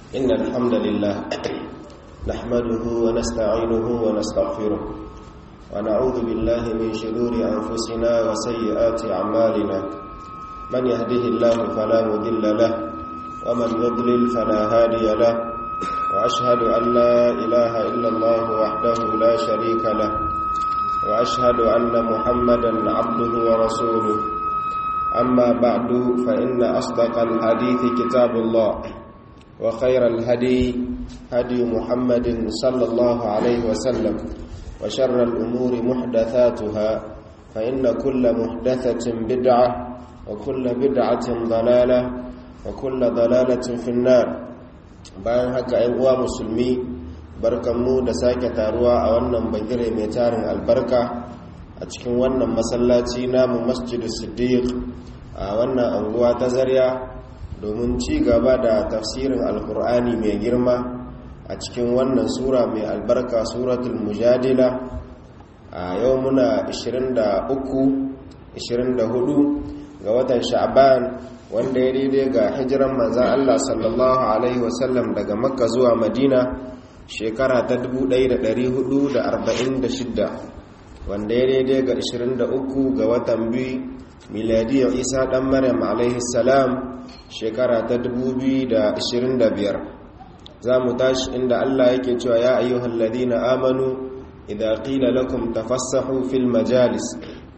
إن الحمد لله نحمده ونستعينه ونستغفره ونعوذ بالله من شرور أنفسنا وسيئات أعمالنا من يهده الله فلا مضل له ومن يضلل فلا هادي له وأشهد أن لا إله إلا الله وحده لا شريك له وأشهد أن محمدا عبده ورسوله أما بعد فإن أصدق الحديث كتاب الله وخير الهدي هدي محمد صلى الله عليه وسلم وشر الأمور محدثاتها فإن كل محدثة بدعة وكل بدعة ضلالة وكل ضلالة في النار bayan haka ‘yan uwa musulmi barkanmu da sake taruwa a wannan bagire mai tarin albarka a cikin wannan masallaci namu masjidu siddiq a wannan anguwa ta zarya domin ci gaba da tafsirin alkur'ani mai girma a cikin wannan sura mai albarka suratul mujadila a yau muna 23-24 ga watan sha'ban wanda ya daidai ga hijiran manzan Allah sallallahu Alaihi wasallam daga makka zuwa madina shekara ta 1446 wanda ya daidai ga 23 ga watan biyu miladiyar isa dan maryam alaihi salam shekara ta 2025 za mu tashi inda Allah yake cewa ya ayyuhal ladina amanu idza qila lakum tafassahu fil majalis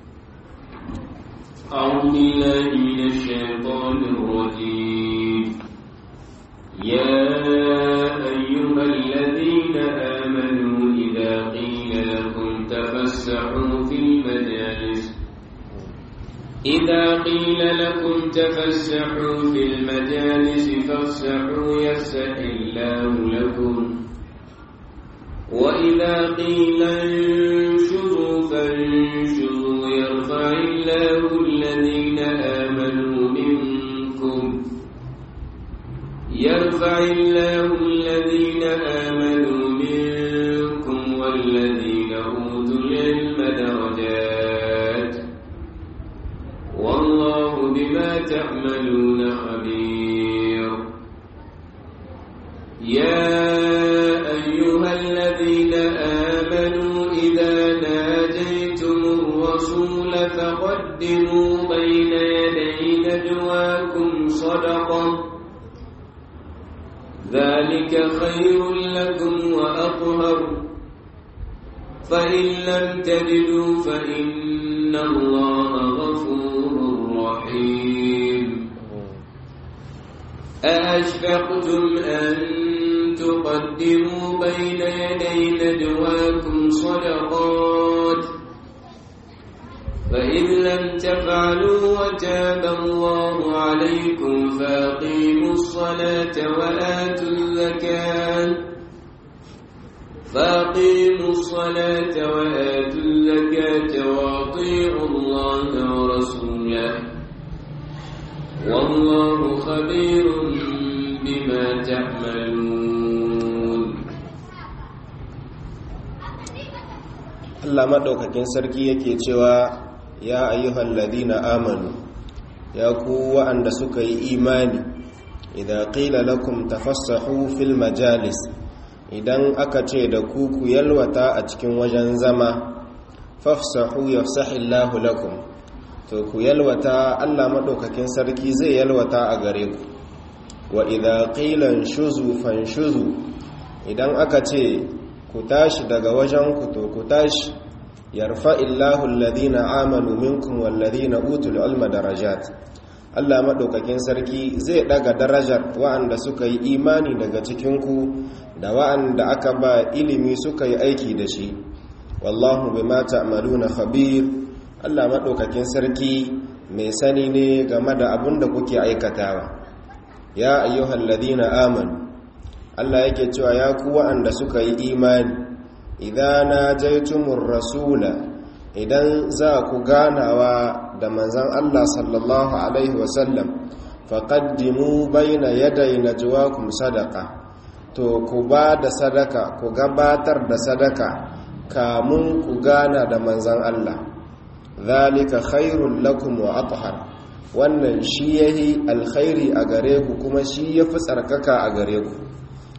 أعوذ بالله من الشيطان الرجيم يا أيها الذين آمنوا إذا قيل لكم تفسحوا في المجالس إذا قيل لكم تفسحوا في المجالس فافسحوا يفسح الله لكم وإذا قيل انشروا فانشروا يرفع الله الذين آمنوا منكم يرفع الله الذين آمنوا منكم والذين أوتوا العلم درجات والله بما تعملون خبير يا أيها الذين آمنوا إذا ناجيتم الرسول فقدموا بين يدي نجواكم صدقة ذلك خير لكم وأطهر فإن لم تجدوا فإن الله غفور رحيم أأشفقتم أن تقدموا بين يدي نجواكم صدقات فإن لم تفعلوا وتاب الله عليكم فأقيموا الصلاة وآتوا الزكاة فأقيموا الصلاة وآتوا الزكاة وأطيعوا الله ورسوله والله خبير بما تعملون Allah maɗaukakin sarki yake cewa ya ayyuhal ladina amanu ya ku wa'anda suka yi imani idan qila lakum tafassahu fil majalis idan aka ce da ku ku yalwata a cikin wajen zama fafsahu yafsahillahu lakum to ku yalwata Allah maɗaukakin sarki zai yalwata a gare ku wa idan qila shuzu fanshuzu idan aka ce ku tashi daga wajen ku to ku tashi yarfa illahu alladhina amanu minkum walladhina utul ilma darajat Allah madaukakin sarki zai daga darajar wa'anda suka yi imani daga cikin ku da wa'anda aka ba ilimi suka yi aiki da shi wallahu bima ta'maluna khabir Allah madaukakin sarki mai sani ne game da abin da kuke aikatawa ya ayyuhalladhina amanu Allah yake cewa ya ku wa'anda suka yi imani idan na jaitumur rasula idan za ku ganawa da manzan Allah sallallahu alaihi wasallam faqaddimu baina yaday najwaakum sadaqa to ku ba da sadaka ku gabatar da sadaka kamun ku gana da manzan Allah zalika khairul lakum wa athhar wannan shi yahi alkhairi a gare ku kuma shi yafi tsarkaka a gare ku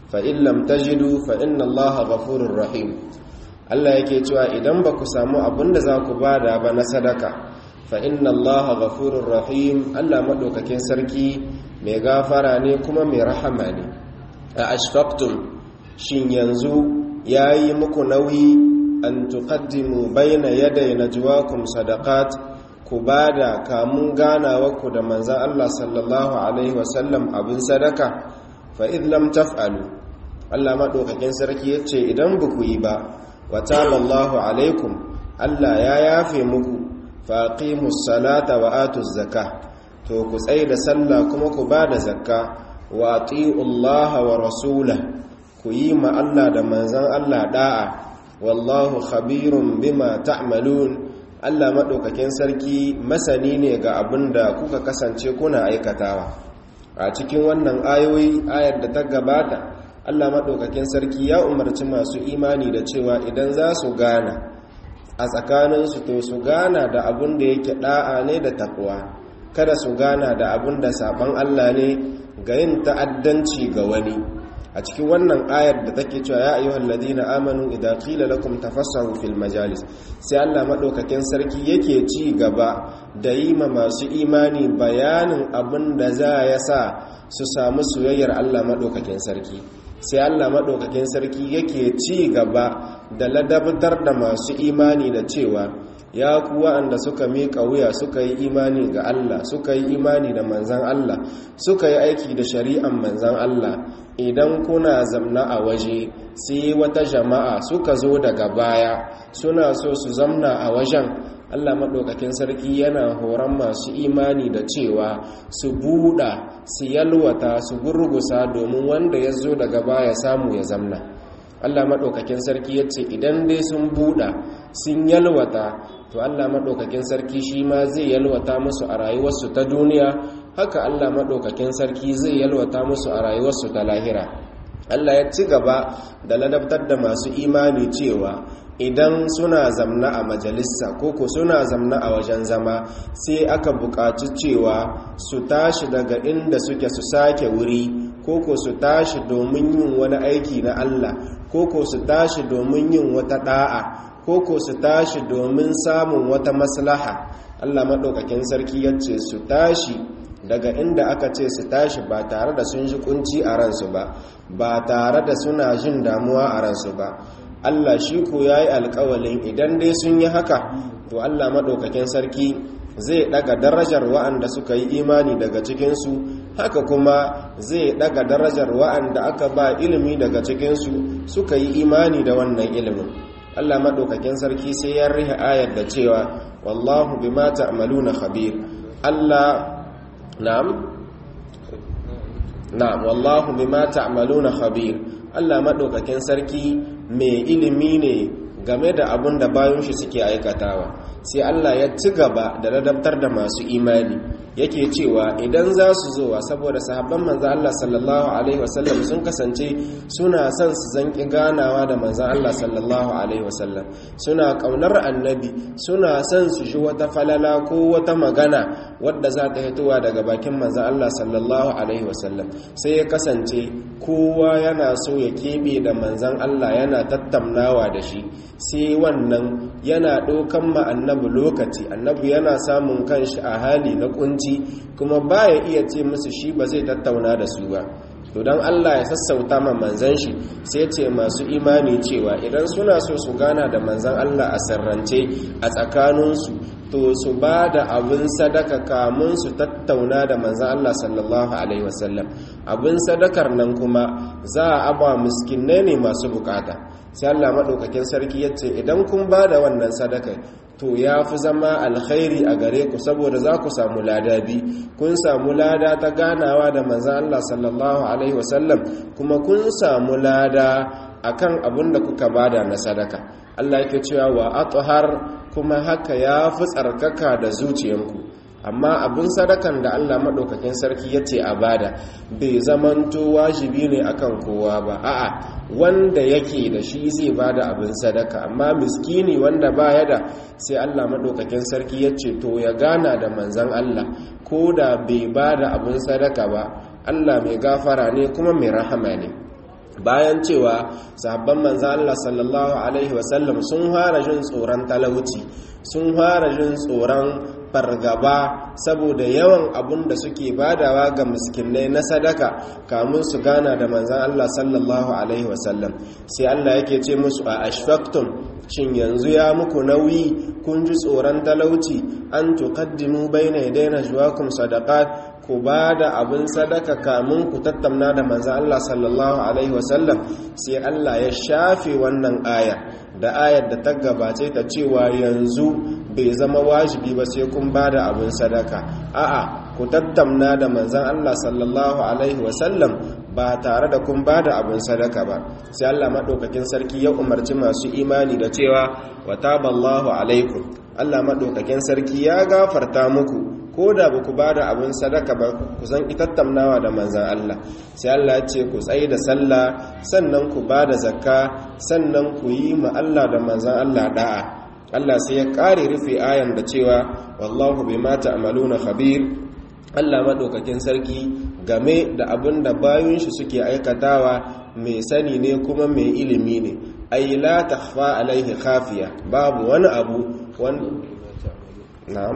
fa in lam tajidu fa inna allaha ghafurur rahim Allah yake cewa idan ba ku samu abin da za ku bada ba na sadaka fa inna allaha ghafurur rahim Allah madaukakin sarki mai gafara ne kuma mai rahama ne a ashfaqtum shin yanzu yayi muku nauyi an tuqaddimu bayna yaday najwaakum sadaqat ku bada kamun ganawa ku da manzon Allah sallallahu alaihi wasallam abin sadaka fa id lam taf'alu Allah madaukakin sarki yace idan ba ku yi ba wa taballahu alaikum Allah ya yafe muku faqimus salata wa atuz zakah to ku tsaye da sallah kuma ku ba da zakka wa Allah wa rasula ku yi ma Allah da manzan Allah da'a wallahu khabirun bima ta'malun Allah madaukakin sarki masani ne ga abin da kuka kasance kuna aikatawa a cikin wannan ayoyi ayar da ta gabata Allah madaukakin sarki ya umarci masu imani da cewa idan za su gana a tsakaninsu to su gana da abin da yake da'a ne da takwa kada su gana da abin da saban Allah ne ga yin ta'addanci ga wani a cikin wannan ayar da take cewa ya ayyuhal ladina amanu idza qila lakum tafassahu fil majalis sai Allah madaukakin sarki yake ci gaba da yi ma masu imani bayanin abin da za ya sa su samu soyayyar Allah madaukakin sarki sai Allah madaukakin sarki yake ci gaba da ladabtar da masu imani da cewa ya ku wa'anda suka miƙa wuya suka yi imani ga Allah suka yi imani da manzan Allah suka yi aiki da shari'an manzan Allah idan kuna zamna a waje sai wata jama'a suka zo daga baya suna so su zamna a wajen Allah maɗaukakin sarki yana horon masu imani da cewa su buɗa su yalwata su gurgusa domin wanda ya zo daga baya samu ya zamna Allah maɗaukakin sarki ya ce idan dai sun buɗa sun yalwata to Allah maɗaukakin sarki shi ma zai yalwata musu a rayuwarsu ta duniya haka Allah maɗaukakin sarki zai yalwata musu a rayuwarsu ta lahira Allah ya ci gaba da ladabtar da masu imani cewa idan suna zamna a majalisa koko suna zamna a wajen zama sai aka buƙaci cewa su tashi daga inda suke su sake wuri koko su tashi domin yin wani aiki na Allah koko su tashi domin yin wata da'a koko su tashi domin samun wata maslaha Allah maɗaukakin sarki ya ce su tashi daga inda aka ce su tashi ba tare da sun ji kunci a ransu ba ba tare da suna jin damuwa a ransu ba Allah shi ko ya yi alkawalin idan dai sun yi haka to Allah maɗaukakin sarki zai ɗaga darajar wa'anda suka yi imani daga cikinsu haka kuma zai ɗaga darajar wa'anda aka ba ilimi daga cikinsu suka yi imani da wannan ilimin Allah maɗaukakin sarki sai ya riha ayar da cewa wallahu bima ta'maluna khabir Allah na'am na'am wallahu bima ta'maluna khabir Allah maɗaukakin sarki mai ilimi ne game da abun da bayan shi suke aikatawa sai Allah ya ci gaba da ladabtar da masu imani yake cewa idan za su zowa saboda sahabban manzo Allah sallallahu alaihi wasallam sun kasance suna son su zanki ganawa da manzo Allah sallallahu alaihi wasallam suna kaunar annabi suna son su ji wata falala ko wata magana wadda za ta fitowa daga bakin manzo Allah sallallahu alaihi wasallam sai ya kasance kowa yana so ya kebe da manzon Allah yana tattaunawa da shi sai wannan yana ɗaukan ma annabi lokaci annabi yana samun kanshi a hali na kunci kuma baya iya ce musu shi ba zai tattauna da su ba to don Allah ya sassauta ma manzan shi sai ce masu imani cewa idan suna so su gana da manzan Allah a sarrance a tsakaninsu to su ba da abin sadaka kamun su tattauna da manzan Allah sallallahu alaihi wasallam abin sadakar nan kuma za a aba miskinai ne masu bukata sai Allah maɗaukakin sarki ya ce idan kun ba da wannan sadaka to ya fi zama alkhairi a gare ku saboda za ku samu lada bi kun samu lada ta ganawa da manzan Allah sallallahu alaihi wasallam kuma kun samu lada akan abin da kuka bada na sadaka Allah yake cewa wa athhar kuma haka ya fi tsarkaka da zuciyanku amma abin sadakan da Allah maɗaukakin sarki ya ce a bada bai zamanto wajibi ne akan kowa ba a'a wanda yake da shi zai bada abin sadaka amma miskini wanda baya da sai Allah maɗaukakin sarki ya ce to ya gana da manzan Allah ko da bai bada abin sadaka ba Allah mai gafara ne kuma mai rahama ne bayan cewa sahabban manzan Allah sallallahu alaihi wasallam sun fara jin tsoron talauci sun fara jin tsoron fargaba saboda yawan abun da suke badawa ga miskinai na sadaka kamun su gana da manzan Allah sallallahu alaihi wasallam sai Allah yake ce musu a ashfaqtum shin yanzu ya muku nauyi kun ji tsoron talauci an tuqaddimu baina yadayna juwakum sadaqat ku ba da abin sadaka kamun ku tattauna da manzan Allah sallallahu alaihi wasallam sai Allah ya shafe wannan aya da ayar da ta gabace ta cewa yanzu bai zama wajibi ba sai kun ba da abin sadaka a'a ku tattauna da manzan Allah sallallahu alaihi wasallam ba tare da kun ba da abin sadaka ba sai Allah maɗaukakin sarki ya umarci masu imani da cewa wa taballahu alaikum Allah maɗaukakin sarki ya gafarta muku ko da ba ku ba da abin sadaka ba ku san itattamnawa da manzan Allah sai Allah ya ce ku tsaye da sallah sannan ku ba da zakka sannan ku yi ma Allah da manzan Allah da'a Allah sai ya ƙare rufe ayan da cewa wallahu bima ta'maluna khabir Allah maɗaukakin sarki game da abin da bayan shi suke aikatawa mai sani ne kuma mai ilimi ne ai la takhfa alaihi khafiya babu wani abu wani na'am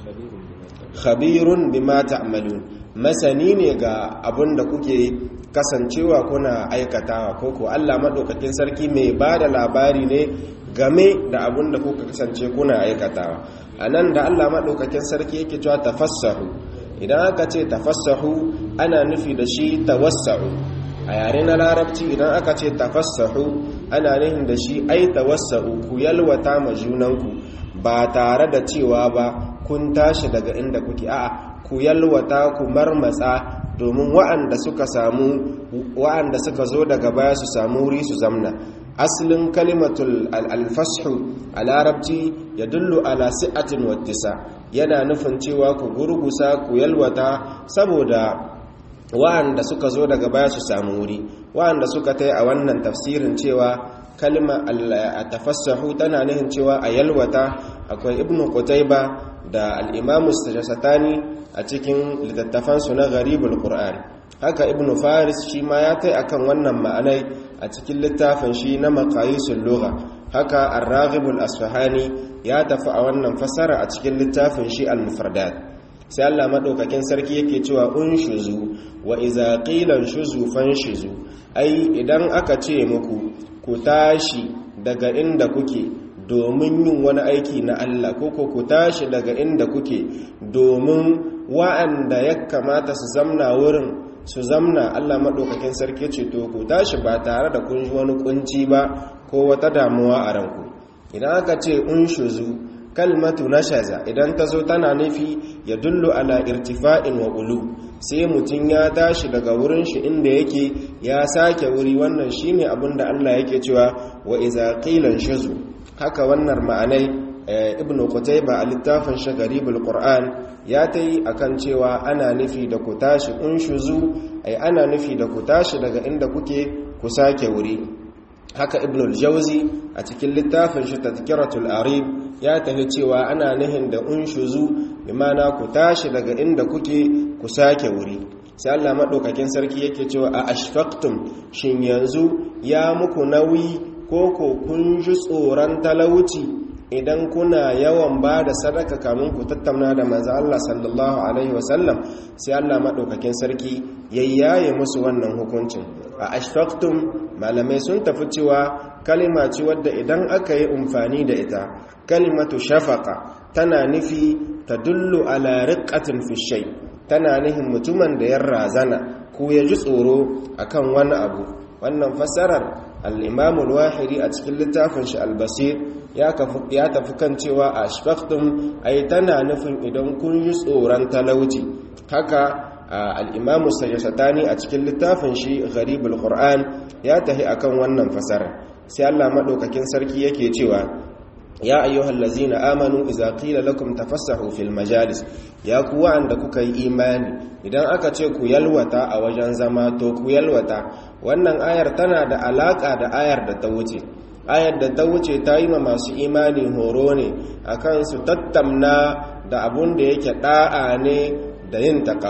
khabirun bima ta'malun masani ne ga abin da kuke kasancewa kuna aikatawa ko ko Allah madaukakin sarki mai bada labari ne game da abin da kuka kasance kuna aikatawa anan da Allah madaukakin sarki yake cewa tafassahu idan aka ce tafassahu ana nufi da shi tawassa'u a yare na larabci idan aka ce tafassahu ana nufin da shi ai tawassa'u ku yalwata ma junanku ba tare da cewa ba kun tashi daga inda kuke a'a ku yalwata ku marmatsa domin wa'anda suka samu wa'anda suka zo daga baya su samu wuri su zamna aslin kalimatul alfashu a larabci ya dullu ala si'atin wattisa yana nufin cewa ku gurgusa ku yalwata saboda wa'anda suka zo daga baya su samu wuri wa'anda suka tai a wannan tafsirin cewa kalma a tafassahu tana nufin cewa a yalwata akwai ibnu qutayba da al-imamu sajasatani a cikin littattafansu na gharibul qur'an haka ibnu faris shi ma ya tai akan wannan ma'anai a cikin littafin shi na maqayisul lugha haka ar-raghibul asfahani ya tafi a wannan fasara a cikin littafin shi al-mufradat sai Allah madaukakin sarki yake cewa unshuzu wa idza qila shuzu fanshuzu ai idan aka ce muku ku tashi daga inda kuke domin yin wani aiki na Allah ko ku tashi daga inda kuke domin wa'anda ya kamata su zamna wurin su zamna Allah maɗaukakin sarki ce to ku tashi ba tare da kun wani kunci ba ko wata damuwa a ranku idan aka ce unshuzu kalmatu nashaza idan ta zo tana nufi ya dullu ala irtifa'in wa ulu sai mutum ya tashi daga wurin shi inda yake ya sake wuri wannan shine abin da Allah yake cewa wa iza qilan shuzu haka wannan ma'anai ibnu qutayba a littafin shi garibul qur'an ya tayi akan cewa ana nufi da ku tashi unshuzu ai ana nufi da ku tashi daga inda kuke ku sake wuri haka ibn al-jawzi a cikin littafin shi tazkiratul arib ya tafi cewa ana nihin da unshuzu bimana ku tashi daga inda kuke ku sake wuri sai Allah madaukakin sarki yake cewa a ashfaqtum shin yanzu ya muku nauyi ko ko kun ji tsoron talauci idan kuna yawan ba da sadaka kamun ku tattauna da manzo Allah sallallahu alaihi wasallam sai Allah madaukakin sarki yayyaye musu wannan hukuncin a ashfaqtum malamai sun tafi cewa kalima ce wadda idan aka yi umfani da ita kalimatu shafaqa tana nufi tadullu ala riqqatin fi shay tana nufin mutumin da ya razana ko ya ji tsoro akan wani abu wannan fassarar al-imam al-wahidi a cikin littafin shi al-basir ya tafi kan cewa a ashfaqtum ai tana nufin idan kun yi tsoron talauci haka al'imamu sajasatani a cikin littafin shi gharibul qur'an ya tahi akan wannan fasara sai Allah maɗaukakin sarki yake cewa ya ayyuhal lazina amanu idza qila lakum tafassahu fil majalis ya ku wa'anda kuka yi imani idan aka ce ku yalwata a wajen zama to ku yalwata wannan ayar tana da alaka da ayar da ta wuce ayar da ta wuce ta yi ma masu imani horo ne akan su tattamna da abun da yake da'a ne da yin takawa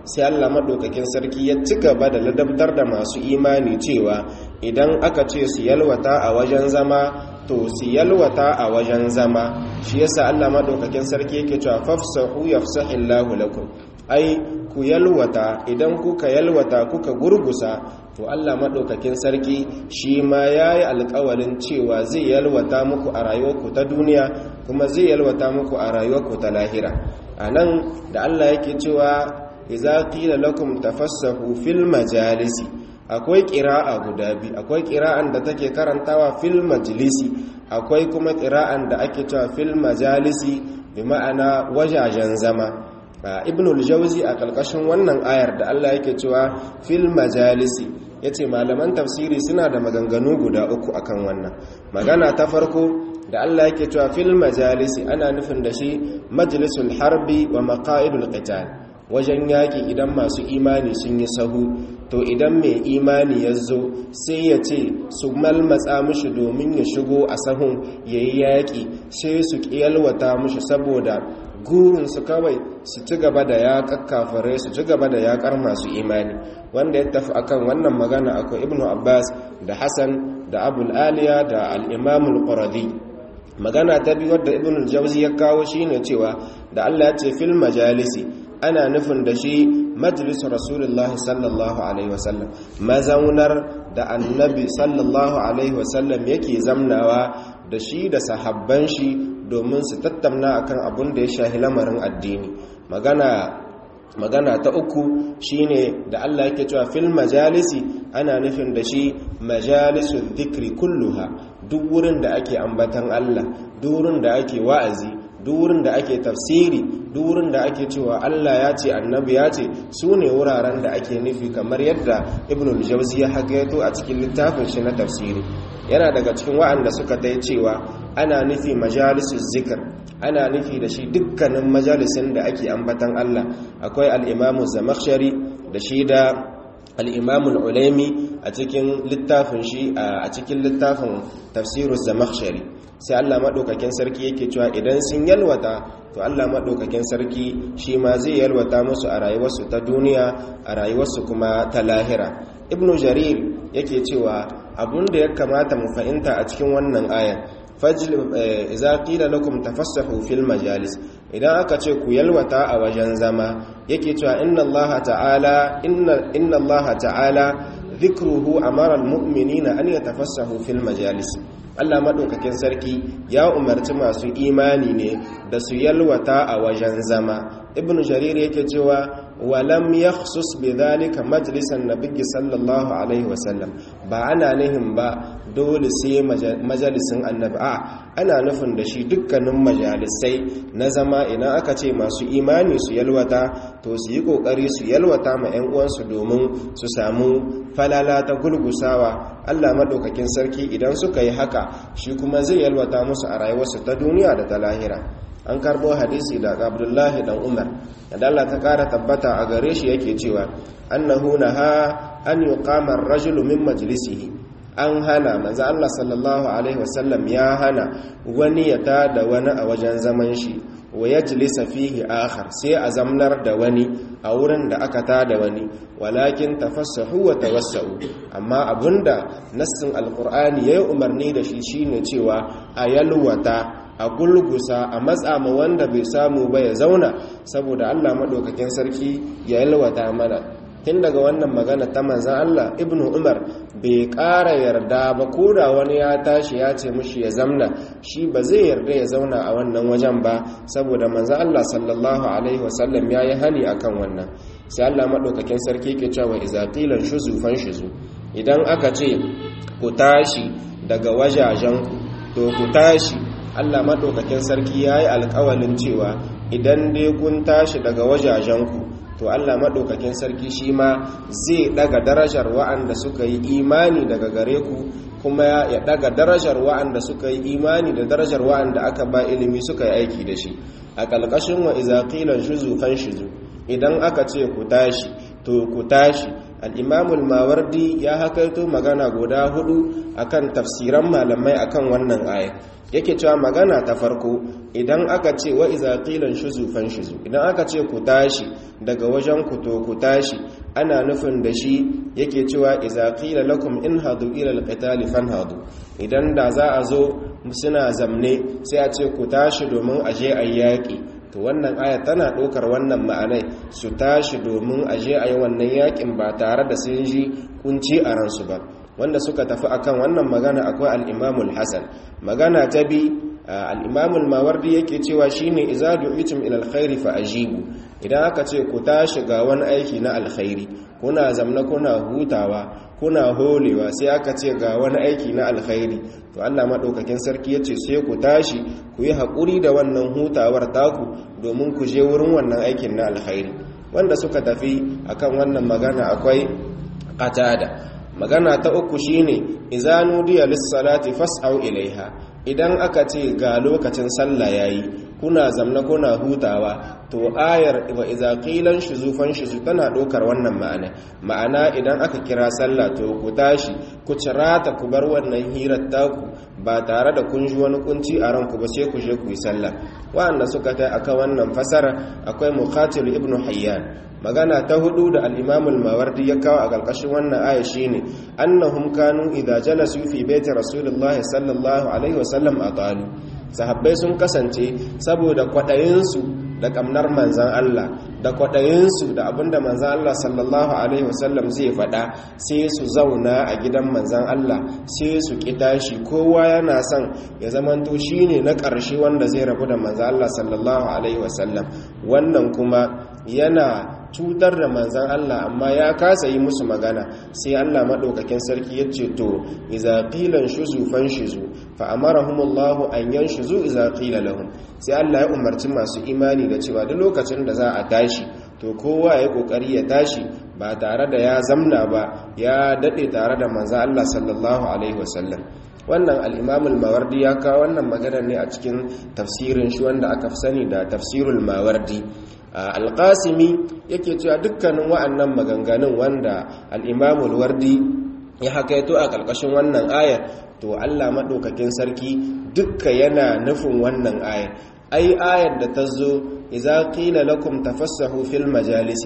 sai Allah maɗaukakin sarki ya ci gaba da ladabtar da masu imani cewa idan aka ce su yalwata a wajen zama to su yalwata a wajen zama shi yasa Allah maɗaukakin sarki yake cewa fafsahu yafsahillahu lakum ai ku yalwata idan kuka yalwata kuka gurgusa to Allah maɗaukakin sarki shi ma ya yi alƙawalin cewa zai yalwata muku a rayuwarku ta duniya kuma zai yalwata muku a rayuwarku ta lahira a nan da Allah yake cewa iza qila lakum tafassahu fil majalisi akwai ƙira'a guda biyu akwai ƙira'an da take karantawa fil majlisi akwai kuma ƙira'an da ake cewa fil majalisi bi ma'ana wajajen zama ibnul jauzi a ƙarƙashin wannan ayar da Allah yake cewa fil majalisi yace malaman tafsiri suna da maganganu guda uku akan wannan magana ta farko da Allah yake cewa fil majalisi ana nufin da shi majlisul harbi wa maqa'idul qital wajen yaƙi idan masu imani sun yi sahu to idan mai imani ya zo sai ya ce su malmatsa mushi domin ya shigo a sahun ya yi yaƙi sai su ƙiyalwata mushi saboda gurinsu kawai su ci gaba da yaƙar kafirai su ci gaba da yaƙar masu imani wanda ya tafi akan wannan magana akwai ibnu abbas da hassan da abul aliya da al'imamul quradi magana ta biyu wadda ibnu jauzi ya kawo shine cewa da allah ya ce fil majalisi ana nufin da shi majalisar rasulullahi sallallahu alaihi wasallam mazaunar da annabi sallallahu alaihi wasallam yake zamnawa da shi da sahabban shi domin su tattauna akan abun da ya shahi lamarin addini magana magana ta uku shine da Allah yake cewa fil majalisi ana nufin da shi majalisul dhikri kulluha duk wurin da ake ambatan Allah duk wurin da ake wa'azi duk wurin da ake tafsiri duk wurin da ake cewa Allah ya ce annabi ya ce su ne wuraren da ake nufi kamar yadda ibnul jauzi ya hagaito a cikin littafin shi na tafsiri yana daga cikin wa'anda suka dai cewa ana nufi majalisus zikr ana nufi da shi dukkanin majalisin da ake ambatan Allah akwai al-imamu zamakhshari da shi da al-imamu al-ulaimi a cikin littafin shi a cikin littafin tafsirus zamakhshari sai Allah maɗaukakin sarki yake cewa idan sun yalwata to Allah maɗaukakin sarki shi ma zai yalwata musu a rayuwarsu ta duniya a rayuwarsu kuma ta lahira ibnu jarir yake cewa abun da ya kamata mu fahimta a cikin wannan ayan fajl idza qila lakum tafassahu fil majalis idan aka ce ku yalwata a wajen zama yake cewa inna Allah ta'ala inna inna Allah ta'ala dhikruhu amara almu'minina an yatafassahu fil majalis Allah maɗaukakin sarki ya umarci masu imani ne da su yalwata a wajen zama ibn jarir yake cewa walam yakhsus bidhalika majlisan nabiyyi sallallahu alaihi wasallam ba ana nihin ba dole sai majalisin annabi a ana nufin da shi dukkanin majalisai na zama idan aka ce masu imani su yalwata to su yi kokari su yalwata ma 'yan uwansu domin su samu falala ta gulgusawa Allah maɗaukakin sarki idan suka yi haka shi kuma zai yalwata musu a rayuwarsu ta duniya da ta lahira an karbo hadisi daga abdullahi dan umar da Allah ta kara tabbata a gare shi yake cewa annahu naha an yuqama ar-rajulu min majlisihi an hana manzo Allah sallallahu alaihi wasallam ya hana wani ya tada wani a wajen zaman shi wa yajlisa fihi akhar sai a zamnar da wani a wurin da aka tada wani walakin tafassahu wa tawassau amma abunda nassin alqur'ani yayi umarni da shi shine cewa a yalwata a gulgusa a matsa ma wanda bai samu ba ya zauna saboda Allah madaukakin sarki ya yalwata mana tun daga wannan magana ta manzan Allah ibnu Umar bai ƙara yarda ba ko da wani ya tashi ya ce mushi ya zamna shi ba zai yarda ya zauna a wannan wajen ba saboda manzan Allah sallallahu alaihi wasallam ya yi hani akan wannan sai Allah maɗaukakin sarki ke cewa iza qilan shuzu fan shuzu idan aka ce ku tashi daga wajajenku to ku tashi Allah maɗaukakin sarki ya yi alƙawalin cewa idan dai kun tashi daga wajajenku to Allah maɗaukakin sarki shi ma zai ɗaga darajar wa'anda suka yi imani daga gare ku kuma ya ɗaga darajar wa'anda suka yi imani da darajar wa'anda aka ba ilimi suka yi aiki da shi a ƙalƙashin wa izaƙilan shuzu kan shuzu idan aka ce ku tashi to ku tashi al'imamul mawardi ya hakaito magana guda hudu akan tafsiran malamai akan wannan aya yake cewa magana ta farko idan aka ce wa iza qilan shuzu fan shuzu idan aka ce ku tashi daga wajen ku to ku tashi ana nufin da shi yake cewa iza qila lakum in hadu ila alqitali fanhadu idan da za a zo suna zamne sai a ce ku tashi domin aje ayyaki to wannan aya tana ɗaukar wannan ma'anai su tashi domin aje ayi wannan yakin ba tare da sun ji kunci a ransu ba wanda suka tafi akan wannan magana akwai al-imamul hasan magana ta bi al-imamul mawardi yake cewa shine iza du'itum ila alkhairi fa ajibu idan aka ce ku tashi ga wani aiki na alkhairi kuna zamna kuna hutawa kuna holewa sai aka ce ga wani aiki na alkhairi to Allah madaukakin sarki yace sai ku tashi ku yi hakuri da wannan hutawar taku domin ku je wurin wannan aikin na alkhairi wanda suka tafi akan wannan magana akwai qatada magana ta uku shine idza nudiya lis-salati fas'au ilaiha idan aka ce ga lokacin sallah yayi kuna zamna kuna hutawa to ayar wa idza qilan shuzufan shuzu tana dokar wannan ma'ana ma'ana idan aka kira sallah to ku tashi ku cirata ku bar wannan hirar taku ba tare da kun ji wani kunci a ranku ba sai ku je ku yi sallah wa'anda suka tai akan wannan fasara akwai muqatil ibnu hayyan magana ta hudu da al-imam al-mawardi ya kawo a ƙarƙashin wannan aya shine annahum kanu idza jalasu fi baiti rasulullah sallallahu alaihi wasallam atalu sahabbai sun kasance saboda kwaɗayinsu da ƙamnar manzan Allah da kwaɗayinsu da abinda manzan Allah sallallahu alaihi wasallam zai faɗa sai su zauna a gidan manzan Allah sai su ƙita shi kowa yana son ya zamanto shi ne na ƙarshe wanda zai rabu da manzan Allah sallallahu alaihi wasallam wannan kuma yana cutar da manzan Allah amma ya kasa yi musu magana sai Allah maɗaukakin sarki ya ce to iza qilan shuzu fan shuzu fa amarahumullahu an yanshuzu iza qila lahum sai Allah ya umarci masu imani da cewa duk lokacin da za a tashi to kowa ya kokari ya tashi ba tare da ya zamna ba ya dade tare da manzan Allah sallallahu alaihi wasallam wannan al-Imam al-Mawardi ya kawo wannan magana ne a cikin tafsirin shi wanda aka fi sani da tafsirul Mawardi alƙasimi yake cewa dukkanin wa'annan maganganun wanda al'imamul wardi ya hakaito a ƙarƙashin wannan ayar to allah maɗaukakin sarki dukka yana nufin wannan ayar ai ayar da ta zo iza qila lakum tafassahu fil majalisi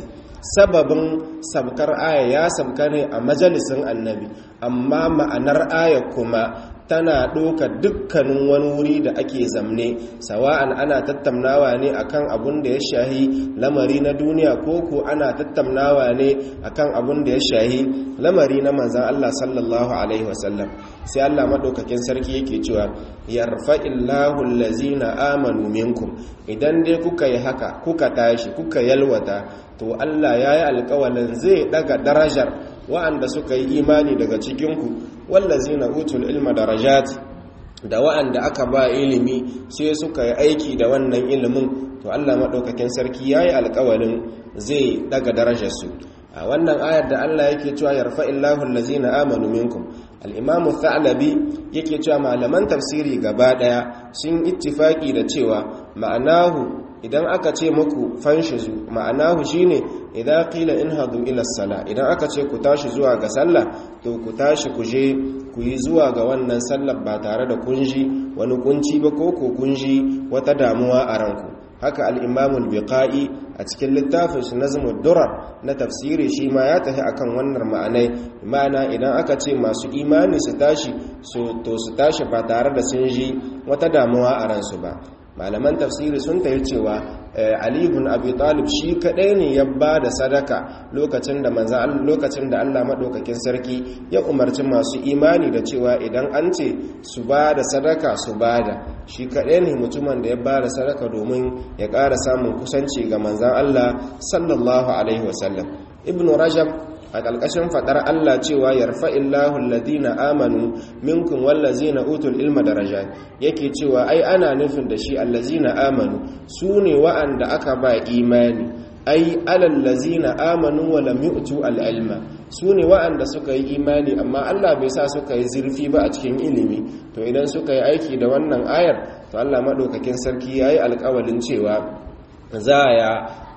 sababin sabkar aya ya sabka ne a majalisin annabi amma ma'anar aya kuma tana ɗoka dukkanin wani wuri da ake zamne sawa'an ana tattaunawa ne akan abun da ya shahi lamari na duniya ko ko ana tattaunawa ne akan abun da ya shahi lamari na manzan Allah sallallahu alaihi wasallam sai Allah madaukakin sarki yake cewa yarfa'illahu allazina amanu minkum idan dai kuka yi haka kuka tashi kuka yalwata to Allah yayi alƙawalin zai daga darajar wa'anda suka yi imani daga cikinku wallazina utul ilma darajat da wa'anda aka ba ilimi sai suka yi aiki da wannan ilimin to Allah madaukakin sarki yayi alƙawalin zai daga darajarsu a wannan ayar da Allah yake cewa yarfa'illahu allazina amanu minkum al-imamu thalabi yake cewa malaman tafsiri gaba daya sun ittifaki da cewa ma'anahu idan aka ce muku fanshizu ma'anahu shine idan qila inhadu ila sala idan aka ce ku tashi zuwa ga sallah to ku tashi ku je ku yi zuwa ga wannan sallar ba tare da kunji wani kunci ba ko ko kunji wata damuwa a ranku haka al-imamul biqai a cikin littafin shi nazmud durar na tafsiri shi ma ya tafi akan wannan ma'anai ma'ana idan aka ce masu imani su tashi to su tashi ba tare da sun ji wata damuwa a ransu ba malaman tafsiri sun tayi cewa ali ibn abi talib shi kadai ne ya ba da sadaka lokacin da manzo lokacin da Allah madaukakin sarki ya umarci masu imani da cewa idan an ce su ba da sadaka su bada shi kadai ne mutumin da ya ba da sadaka domin ya ƙara samun kusanci ga manzon Allah sallallahu alaihi wasallam ibn rajab a ƙalƙashin faɗar Allah cewa yarfa'illahu alladhina amanu minkum wallazina utul ilma daraja yake cewa ai ana nufin da shi allazina amanu su ne wa'anda aka ba imani ai alallazina amanu wa lam yu'tu al-ilma su ne wa'anda suka yi imani amma Allah bai sa suka yi zurfi ba a cikin ilimi to idan suka yi aiki da wannan ayar to Allah madaukakin sarki yayi alƙawalin cewa za ya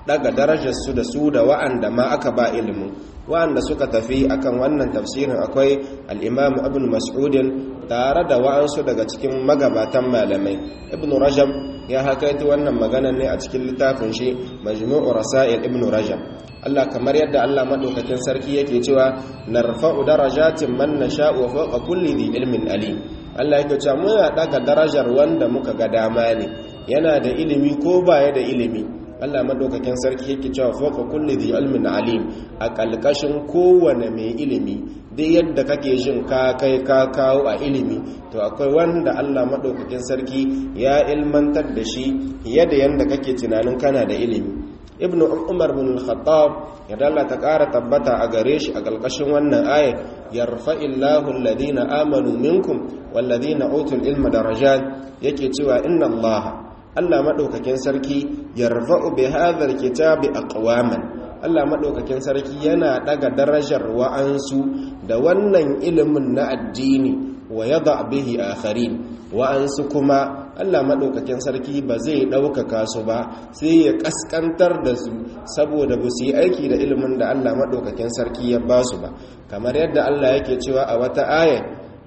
daga darajarsu da su da wa'anda ma aka ba ilimin wa'anda suka tafi akan wannan tafsirin akwai al-imam ibn mas'udin tare da wa'ansu daga cikin magabatan malamai ibn rajab ya hakaita wannan magana ne a cikin littafin shi majmu'u rasail ibn rajab Allah kamar yadda Allah madaukakin sarki yake cewa narfa'u darajatin man nasha'u wa fawqa kulli dhi ilmin alim Allah yake cewa muna daga darajar wanda muka ga dama ne yana da ilimi ko baya da ilimi Allah madaukakin sarki yake cewa fawqa kulli dhi ilmin alim a kalkashin kowane mai ilimi duk yadda kake jin ka kai ka kawo a ilimi to akwai wanda Allah madaukakin sarki ya ilmantar da shi yadda yanda kake tunanin kana da ilimi ibnu umar bin al-khattab ya dalla ta ƙara tabbata a gare shi a ƙalƙashin wannan ayat yarfa'illahu alladhina amanu minkum walladhina utul ilma darajat yake cewa inna Allah Allah madaukakin sarki yarfa'u bi hadha al-kitabi aqwaman Allah madaukakin sarki yana daga darajar wa'ansu da wannan ilimin na addini wa yada bihi akharin wa'ansu kuma Allah maɗaukakin sarki ba zai ɗaukaka su ba sai ya ƙasƙantar da su saboda ba su yi aiki da ilimin da Allah maɗaukakin sarki ya ba su ba kamar yadda Allah yake cewa a wata aya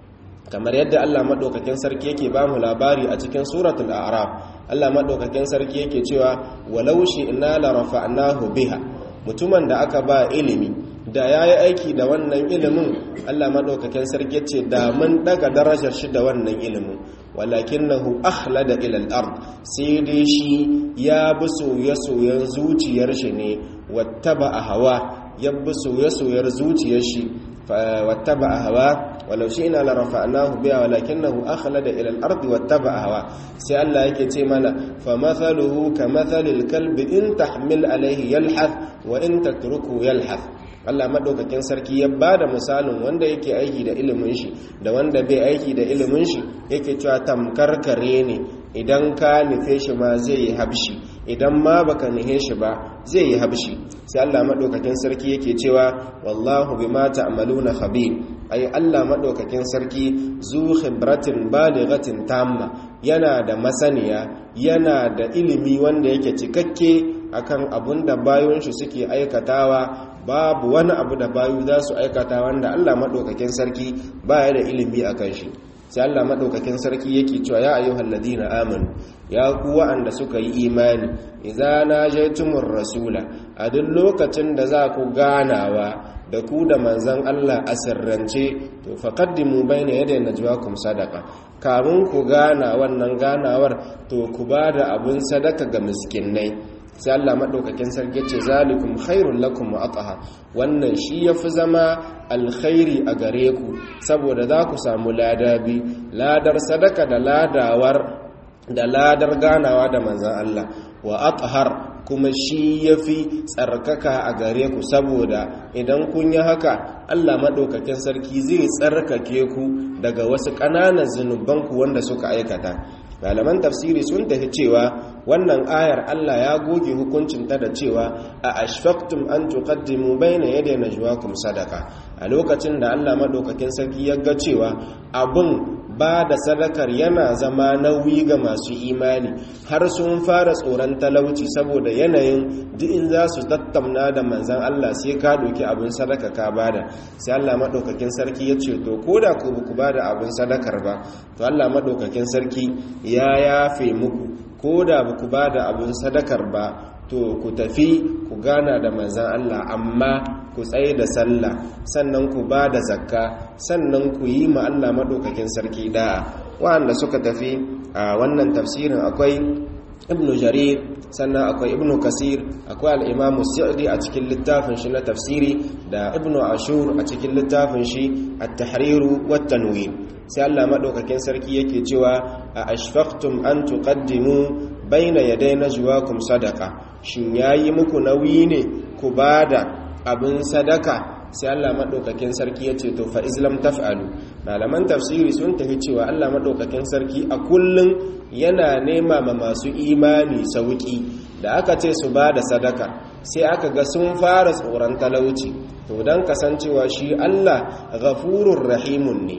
kamar yadda Allah maɗaukakin sarki yake ba mu labari a cikin suratul a'raf Allah maɗaukakin sarki yake cewa walau shi'na la rafa'nahu biha mutumin da aka ba ilimi da ya yi aiki da wannan ilimin Allah maɗaukakin sarki ce da mun daga darajar shi da wannan ilimin walakin nahu akhlada ilal ard sai dai shi ya bi soye-soyen zuciyar shi ne wattaba a hawa ya bi soye-soyar zuciyar shi wattaba a hawa walau shi ina la rafa'nahu biya walakinahu akhlada ila al-ardi wattaba a hawa sai Allah yake ce mana fa mathaluhu ka mathalil kalbi in tahmil alayhi yalhath wa in tatruku yalhath Allah madaukakin sarki ya bada misalin wanda yake aiki da ilimin shi da wanda bai aiki da ilimin shi yake cewa tamkar kare ne idan ka nufe shi ma zai yi habshi idan ma baka nufe shi ba zai yi habshi sai Allah madaukakin sarki yake cewa wallahu bima ta'maluna khabir ai Allah madaukakin sarki zu khibratin balighatin tamma yana da masaniya yana da ilimi wanda yake cikakke akan abun da bayon shi suke aikatawa babu wani abu da bayu za su aikata wanda Allah maɗaukakin sarki baya da ilimi a kan shi sai Allah maɗaukakin sarki yake cewa ya ayyuhal ladina amanu ya ku wa'anda suka yi imani idza najaytumur rasula a duk lokacin da za ku ganawa da ku da manzon Allah a sirrance to faqaddimu bayna yaday najwakum sadaqa kamun ku gana wannan ganawar to ku bada abun sadaka ga miskinai sai Allah madaukakin sarki ce zalikum khairul lakum wa atahar wannan shi yafi zama alkhairi a gare ku saboda za ku samu ladabi ladar sadaka da ladawar da ladar ganawa da manzan Allah wa athar kuma shi yafi tsarkaka a gare ku saboda idan kun yi haka Allah madaukakin sarki zai tsarkake ku daga wasu ƙananan zunubanku wanda suka aikata malaman tafsiri sun tafi cewa wannan ayar Allah ya goge hukuncinta da cewa a ashfaqtum an tuqaddimu bayna yaday najwaakum sadaka a lokacin da Allah madaukakin sarki ya ga cewa abun ba da sadakar yana zama nauyi ga masu imani har sun fara tsoron talauci saboda yanayin duk in za su tattauna da manzan Allah sai ka doki abin sadaka ka bada sai Allah madaukakin sarki ya ce to koda ku ku bada abin sadakar ba to Allah madaukakin sarki ya yafe muku koda ba ku bada abin sadakar ba to ku tafi ku gana da manzan Allah amma ku tsaye da sallah sannan ku ba da zakka sannan ku yi ma Allah maɗaukakin sarki da'a wanda suka tafi a wannan tafsirin akwai ibn jarir sannan akwai ibn kasir akwai al'imamu sa'adi a cikin littafin shi na tafsiri da ibn ashur a cikin littafin shi at-tahriru wat tanwir sai Allah maɗaukakin sarki yake cewa a ashfaqtum an tuqaddimu baina yaday najwaakum sadaqa shin yayi muku nauyi ne ku bada abin sadaka sai Allah maɗaukakin sarki ya ce to fa islam taf'alu malaman tafsiri sun tafi cewa Allah maɗaukakin sarki a kullum yana nema ma masu imani sauki da aka ce su ba da sadaka sai aka ga sun fara tsoron talauci to don kasancewa shi Allah ghafurur rahimun ne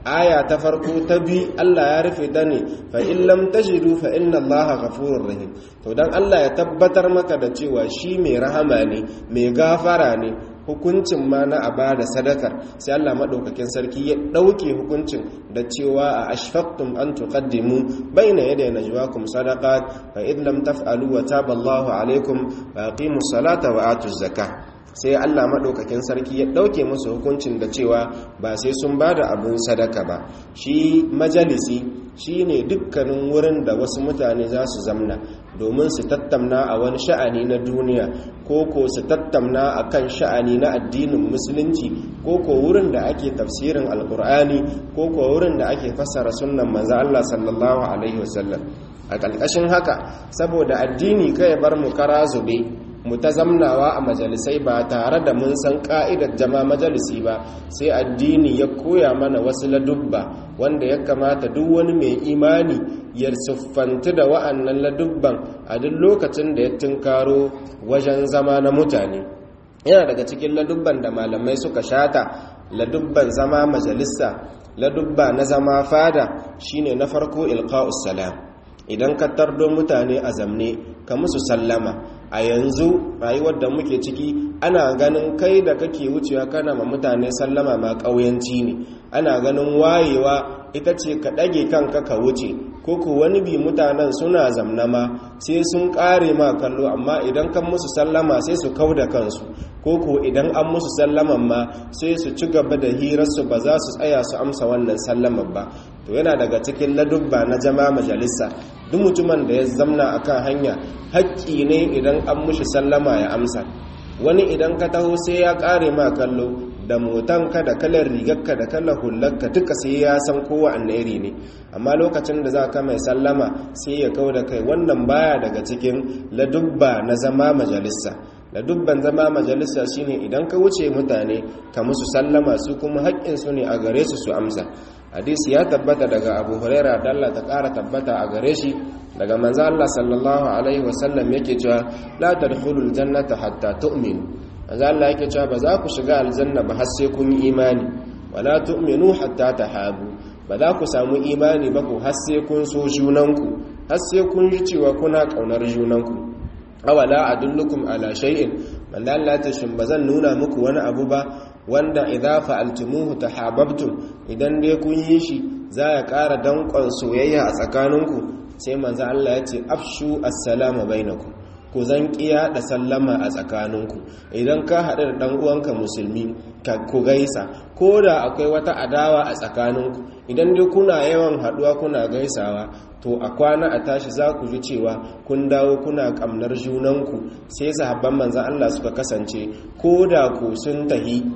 aya ta farko ta bi Allah ya rufe ta ne fa in lam tajidu fa inna Allah ghafurur rahim to dan Allah ya tabbatar maka da cewa shi mai rahama ne mai gafara ne hukuncin ma na a bada sadakar sai Allah madaukakin sarki ya dauke hukuncin da cewa a ashfaqtum an tuqaddimu baina yaday najwaakum sadaqat fa id lam taf'alu wa taba Allahu alaykum fa aqimus salata wa atuz zakah sai Allah maɗaukakin sarki ya ɗauke musu hukuncin da cewa ba sai sun ba da abin sadaka ba shi majalisi shi ne dukkanin wurin da wasu mutane za su zamna domin su tattamna a wani sha'ani na duniya ko ko su tattamna a kan sha'ani na addinin musulunci ko ko wurin da ake tafsirin alkur'ani ko ko wurin da ake fassara sunnan manzo Allah sallallahu alaihi wasallam a ƙarƙashin haka saboda addini kai bar mu kara zube mu ta zamnawa a majalisai ba tare da mun san ka'idar jama majalisi ba sai addini ya koya mana wasu ladubba wanda ya kamata duk wani mai imani ya siffanti da wa'annan ladubban a duk lokacin da ya tunkaro wajen zama na mutane yana daga cikin ladubban da malamai suka shata ladubban zama majalisa ladubba na zama fada shine na farko ilqa'us salam idan ka tardo mutane a zamne ka musu sallama a yanzu rayuwar da muke ciki ana ganin kai da kake wucewa kana ma mutane sallama ma ƙauyanci ne ana ganin wayewa ita ce ka ɗage kanka ka wuce ko ku wani bi mutanen suna zamnama sai sun ƙare ma kallo amma idan kan musu sallama sai su kau da kansu ko ku idan an musu sallaman ma sai su ci gaba da hirarsu ba za su tsaya su amsa wannan sallaman ba to yana daga cikin ladubba na jama majalisa duk mutumin da ya zamna akan hanya haƙƙi ne idan an mushi sallama ya amsa wani idan ka taho sai ya ƙare ma kallo da motanka da kalar rigarka da kalar hullarka duka sai ya san kowa anneri ne amma lokacin da za ka mai sallama sai ya kau da kai wannan baya daga cikin ladubba na zama majalisa ladubban zama majalisa shine idan ka wuce mutane ka musu sallama su kuma haƙƙinsu ne a gare su su amsa hadisi ya tabbata daga abu huraira da Allah ta ƙara tabbata a gare shi daga manzo Allah sallallahu alaihi wasallam yake cewa la tadkhulul jannata hatta tu'minu manzo Allah yake cewa ba za ku shiga aljanna ba har sai kun yi imani wala tu'minu hatta tahabu ba za ku samu imani ba ku har sai kun so junanku har sai kun ji cewa kuna kaunar junanku awala adullukum ala shay'in manzo Allah ta shin bazan nuna muku wani abu ba wanda idza fa'altumuhu tahabbtum idan dai kun yi shi za ya ƙara danƙon soyayya a tsakaninku sai manzo Allah ya ce afshu assalamu bainakum ku zan kiya da sallama a tsakaninku idan ka haɗu da ɗan uwanka musulmi ka ku gaisa ko da akwai wata adawa a tsakaninku idan dai kuna yawan haɗuwa kuna gaisawa to a kwana a tashi za ku ji cewa kun dawo kuna ƙamnar junanku sai sahabban manzan Allah suka kasance ko da ku sun tahi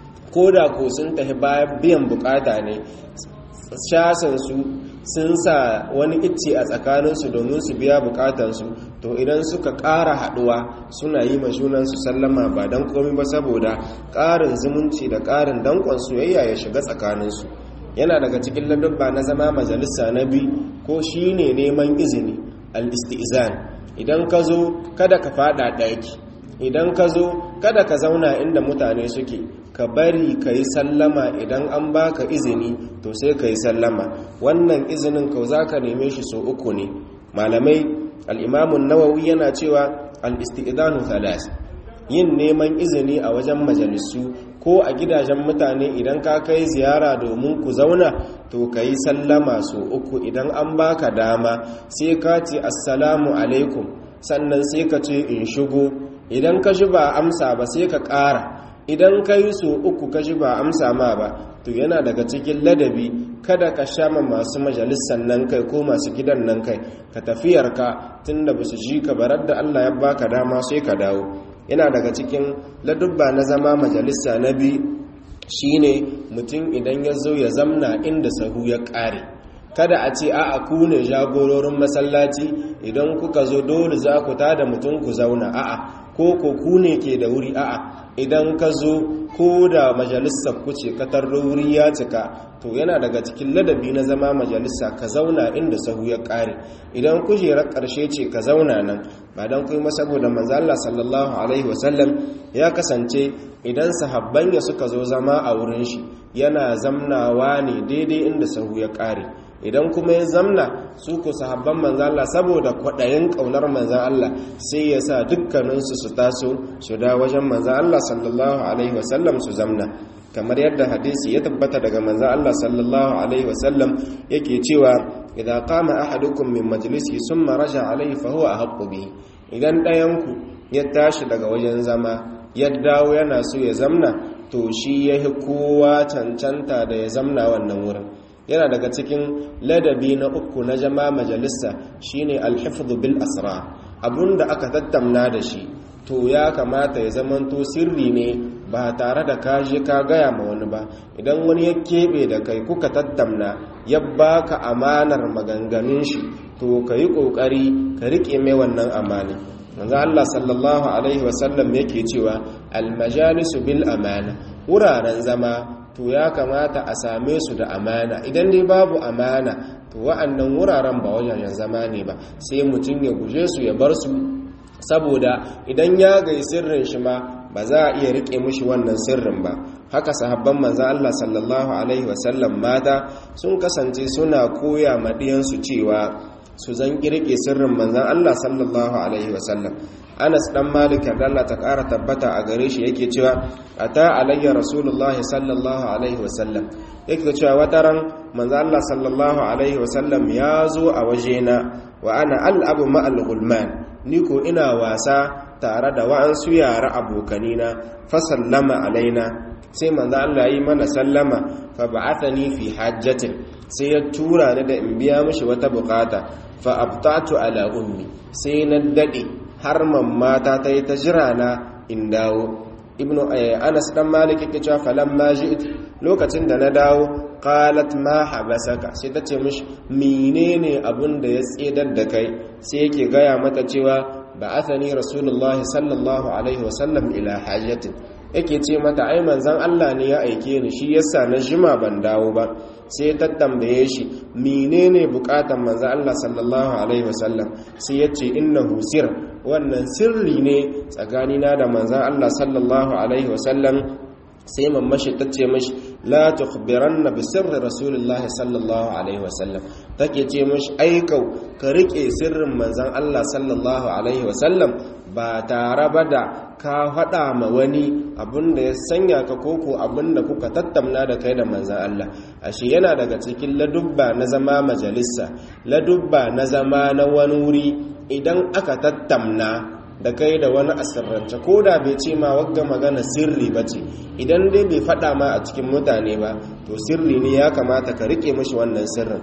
ko da ku sun tahi bayan biyan bukata ne shasansu sun sa wani icce a tsakaninsu domin su biya bukatansu to idan suka ƙara haɗuwa suna yi ma junansu sallama ba don komi ba saboda ƙarin zumunci da ƙarin danƙon soyayya ya shiga tsakaninsu yana daga cikin ladabba na zama majalisa na bi ko shi ne neman izini al-istizan idan ka zo kada ka fada ɗaki idan ka zo kada ka zauna inda mutane suke ka bari ka yi sallama idan an baka izini to sai ka yi sallama wannan izinin ka za ka neme shi so uku ne malamai al'imamun nawawi yana cewa al'istidanu thalas yin neman izini a wajen majalisu ko a gidajen mutane idan ka kai ziyara domin ku zauna to ka yi sallama so uku idan an baka dama sai ka ce assalamu alaikum sannan sai ka ce in shigo idan ka ji ba amsa ba sai ka ƙara idan ka yi so uku ka ji ba amsa ma ba to yana daga cikin ladabi kada ka shama masu majalisar nan kai ko masu gidan nan kai ka tafiyarka tun da ba su ji ka barar da allah ya baka dama sai ka dawo yana daga cikin ladubba na zama majalisa na bi shine mutum idan ya zo ya zamna inda sahu ya ƙare kada a ce a'a ku ne jagororin masallaci idan kuka zo dole za ku tada mutum ku zauna a'a ko ko ku ne ke da wuri a'a idan ka zo ko da majalisar ku ce ka tarro wuri ya cika to yana daga cikin ladabi na zama majalisa ka zauna inda sahu ya kare idan kujerar karshe ce ka zauna nan ba don kuma saboda manzo Allah sallallahu alaihi wasallam ya kasance idan sahabban ya suka zo zama a wurin shi yana zamnawa ne daidai inda sahu ya ƙare idan kuma ya zamna su ku sahabban manzan Allah saboda kwaɗayin ƙaunar manzan Allah sai ya sa dukkaninsu su taso su da wajen manzan Allah sallallahu alaihi wasallam su zamna kamar yadda hadisi ya tabbata daga manzan Allah sallallahu alaihi wasallam yake cewa idza qama ahadukum min majlisi summa raja alaihi fa huwa ahqqu bihi idan ɗayanku ya tashi daga wajen zama ya dawo yana so ya zamna to shi ya kowa cancanta da ya zamna wannan wurin yana daga cikin ladabi na uku na jama majalisa shine alhifdhu bil asra abunda aka tattamna da shi to ya kamata ya zamanto sirri ne ba tare da ka je ka gaya ma wani ba idan wani ya keɓe da kai kuka tattamna ya baka amanar maganganun shi to ka yi ƙoƙari ka riƙe mai wannan amani manzo Allah sallallahu alaihi wasallam yake cewa almajalisu bil amana wuraren zama to ya kamata a same su da amana idan dai babu amana to wa'annan wuraren ba wajen zama ne ba sai mutum ya guje su ya bar su saboda idan ya gai sirrin shi ma ba za a iya rike mushi wannan sirrin ba haka sahabban manzo Allah sallallahu alaihi wasallam mata sun kasance suna koya madiyansu cewa su zan kirke sirrin manzan Allah sallallahu alaihi wasallam Anas dan Malik da Allah ta ƙara tabbata a gare shi yake cewa ata alayya rasulullah sallallahu alaihi wasallam yake cewa wataran manzan Allah sallallahu alaihi wasallam ya zo a wajena wa ana al'abu ma'al gulman ni ko ina wasa tare da wa'ansu yara abokanina fa sallama alaina sai manzo Allah yi mana sallama fa ba'athani fi hajjatin sai ya tura ni da in biya mishi wata bukata fa abtatu ala ummi sai na dade har mamata ta yi ta jira na in dawo ibnu anas dan malik yake cewa falamma ji'it lokacin da na dawo qalat ma habasaka sai ta ce mishi menene abun da ya tsedar da kai sai yake gaya mata cewa ba'athani rasulullahi sallallahu alaihi wasallam ila hajatin yake ce mata ai manzon Allah ne ya aike ni shi yasa na jima ban dawo ba sai ta tambaye shi menene bukatan manzon Allah sallallahu alaihi wasallam sai ya ce innahu sir wannan sirri ne tsakanina da manzon Allah sallallahu alaihi wasallam sai mammashi ta ce mashi la tukhbiranna bi sirri rasulullah sallallahu alaihi wasallam take ce mashi aikau ka rike sirrin manzon Allah sallallahu alaihi wasallam ba tare ba da ka faɗa ma wani abinda ya sanya ka koko abinda kuka tattamna da kai da manzan Allah ashe yana daga cikin ladubba na zama majalisa ladubba na zama na wani wuri idan aka tattamna da kai da wani asirrance ko da bai ce ma wagga magana sirri ba ce idan dai bai faɗa ma a cikin mutane ba to sirri ne ya kamata ka rike mashi wannan sirrin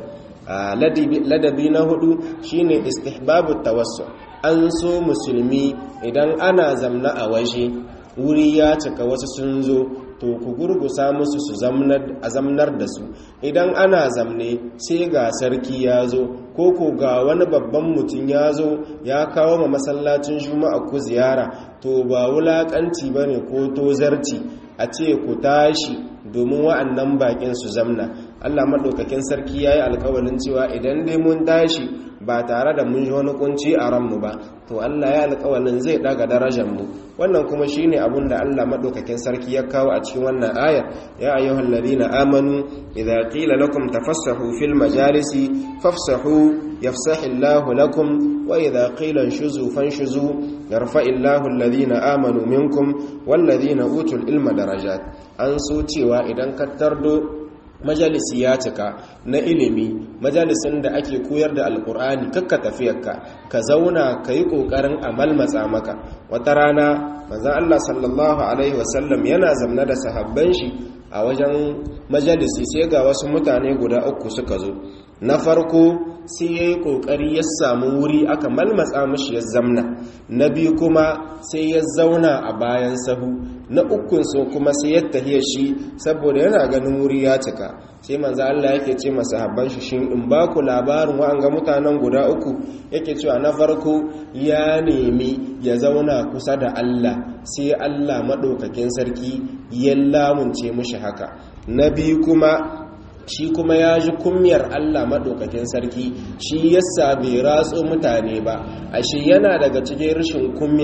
ladabi na hudu shine istihbabu tawassu an so musulmi idan ana zamna a waje wuri ya cika wasu sun zo to ku gurgusa musu su a zamnar da su idan ana zamne sai ga sarki ya zo ko ko ga wani babban mutum ya zo ya kawo ma masallacin juma'a ku ziyara to ba wulakanci ba ne ko tozarci a ce ku tashi domin wa'annan bakin su zamna allah maɗaukakin sarki ya yi alkawalin cewa idan dai mun tashi ba tare da mun ji wani kunci a ranmu ba to Allah ya alƙawalin zai daga darajar mu wannan kuma shine abin da Allah madaukakin sarki ya kawo a cikin wannan aya ya ayyuhal ladina amanu idza qila lakum tafassahu fil majalisi fafsahu yafsahillahu lakum wa idza qila shuzu fanshuzu yarfa'illahu alladhina amanu minkum wal ladina utul ilma darajat an so cewa idan ka tardo majalisi ya cika na ilimi majalisin da ake koyar da alkur'ani kakka tafiyarka ka zauna ka yi ƙoƙarin amal matsa maka wata rana manzan allah sallallahu alaihi wasallam yana zamna da sahabban shi a wajen majalisi sai ga wasu mutane guda uku suka zo na farko sai ya yi ƙoƙari ya samu wuri aka malmatsa mashi ya zamna na biyu kuma sai ya zauna a bayan sahu na ukunsu kuma sai ya tahiya shi saboda yana ganin wuri ya cika sai manzo Allah yake ce masa habban shi shin in ba ku labarin wa'anga mutanen guda uku yake cewa na farko ya nemi ya zauna kusa da Allah sai Allah madaukakin sarki ya lamunce mishi haka na biyu kuma shi kuma ya ji kunyar Allah maɗaukakin sarki shi yasa bai ratso mutane ba ashe yana daga cikin rashin kunya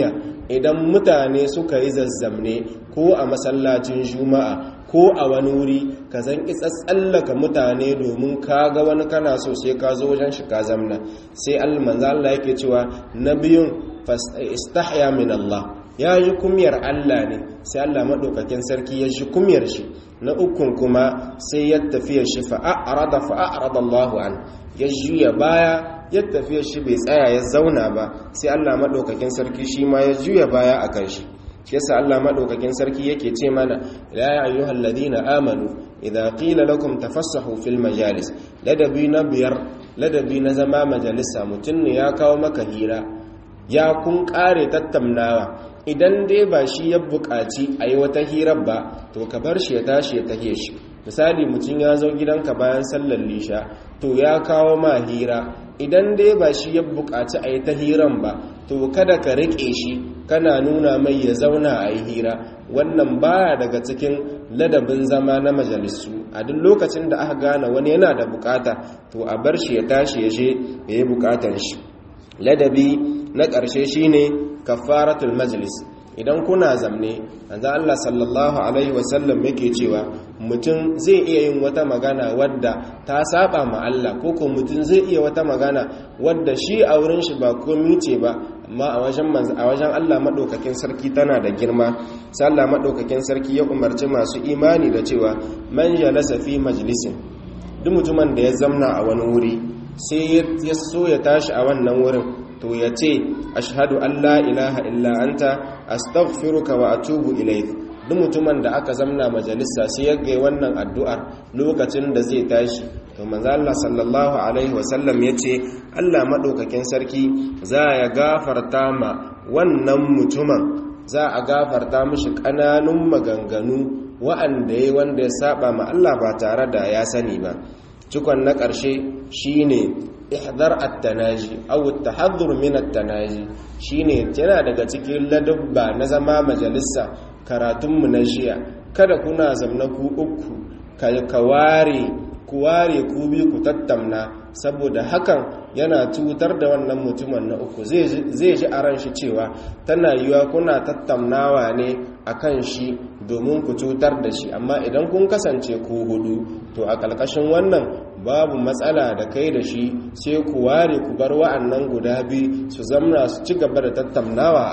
idan mutane suka yi zazzamne ko a masallacin juma'a ko a wani wuri ka zan isa tsallaka mutane domin ka ga wani kana so sai ka zo wajen shi ka zamna sai almanza Allah yake cewa na biyun istahya min Allah ya yi kumyar Allah ne sai Allah maɗaukakin sarki ya shi kumyar shi na ukun kuma sai ya tafiya shi fa'a'arada fa'a'arada Allahu an ya juya baya ya tafiya shi bai tsaya ya zauna ba sai Allah maɗaukakin sarki shi ma ya juya baya a kan shi shi yasa Allah maɗaukakin sarki yake ce mana ya ayyuhal ladina amanu idza qila lakum tafassahu fil majalis ladabi na biyar ladabi na zama majalisa mutum ne ya kawo maka hira ya kun kare tattaunawa idan dai ba shi ya buƙaci a yi wata hirar ba to ka bar shi ya tashi ya tahe shi misali mutum ya zo gidanka bayan sallar lisha to ya kawo ma hira idan dai ba shi ya buƙaci a yi ta hiran ba to kada ka riƙe shi kana nuna mai ya zauna a yi hira wannan baya daga cikin ladabin zama na majalisu a duk lokacin da aka gane wani yana da bukata to a bar shi ya tashi ya je ya yi bukatar shi ladabi na ƙarshe shine kafaratul majlis idan kuna zamne anza Allah sallallahu alaihi wasallam yake cewa mutum zai iya yin wata magana wadda ta saba ma Allah ko ko mutum zai iya wata magana wadda shi a wurin shi ba komai ce ba amma a wajen a wajen Allah madaukakin sarki tana da girma sai Allah madaukakin sarki ya umarci masu imani da cewa man jalasa fi majlisin duk mutumin da ya zamna a wani wuri sai ya so ya tashi a wannan wurin to ya ce ashhadu an la ilaha illa anta astaghfiruka wa atubu ilayk duk mutumin da aka zamna majalisa sai ya ga wannan addu'ar lokacin da zai tashi to manzo Allah sallallahu alaihi wasallam yace Allah madaukakin sarki za ya gafarta ma wannan mutumin za a gafarta mishi kananun maganganu wa'anda yayi wanda ya saba ma Allah ba tare da ya sani ba cikon na ƙarshe shine ihdar at-tanaji aw at-tahaddhur min at-tanaji shine yana daga cikin ladabba na zama majalisa karatun mu na jiya kada kuna zamna ku uku ka ware ku ware ku bi ku tattamna saboda hakan yana cutar da wannan mutumin na uku zai ji a ran shi cewa tana yiwa kuna tattamnawa ne akan shi domin ku cutar da shi amma idan kun kasance ku hudu to a ƙarƙashin wannan babu matsala da kai da shi sai ku ware ku bar wa'annan guda biyu su zamna su ci gaba da tattaunawa